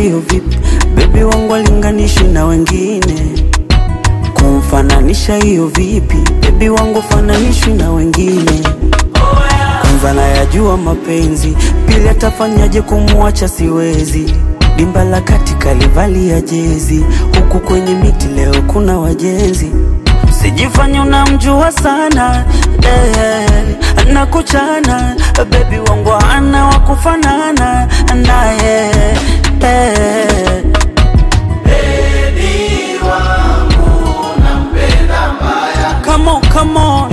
hiyo vipi? Bebi wangu alinganishi na wengine, kumfananisha hiyo vipi? Bebi wangu fananishwi na wengine. Kwanza nayajua mapenzi, pili atafanyaje kumwacha siwezi. Dimba la kati kalivalia jezi, huku kwenye miti leo kuna wajenzi. Sijifanye unamjua sana eh, nakuchana bebi wangu ana wakufanana naye eh. Come on, come on.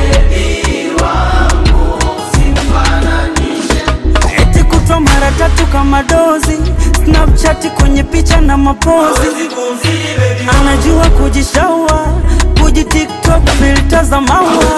Eti kutwa mara tatu kama dozi Snapchat kwenye picha na mapozi Anajua kujishaua Kuji TikTok filter za maua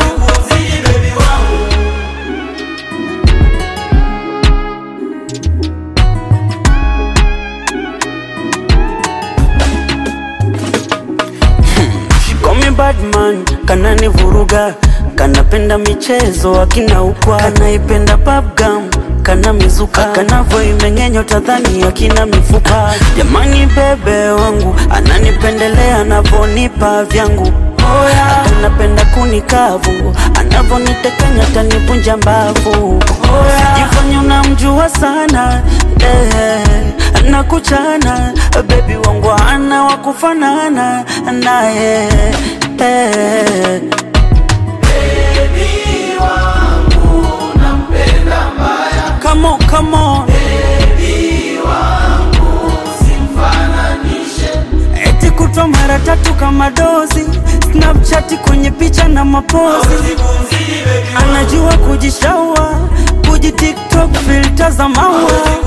She call me bad man, kanani vuruga kanapenda michezo akina ukwa kanaipenda babgam kana mizuka kanavo imeng'enyo tadhani akina mifupa jamani bebe wangu ananipendelea anavonipa vyangu anapenda kunikavu anavonitekanya tanivunja mbavu sijifanya unamjua sana eh, nakuchana bebi wangu ana wakufanana naye eh. Come on, come on. Eti kutwa mara tatu kama dozi Snapchat kwenye picha na mapozi Anajua kujishaua Kuji TikTok filter za maua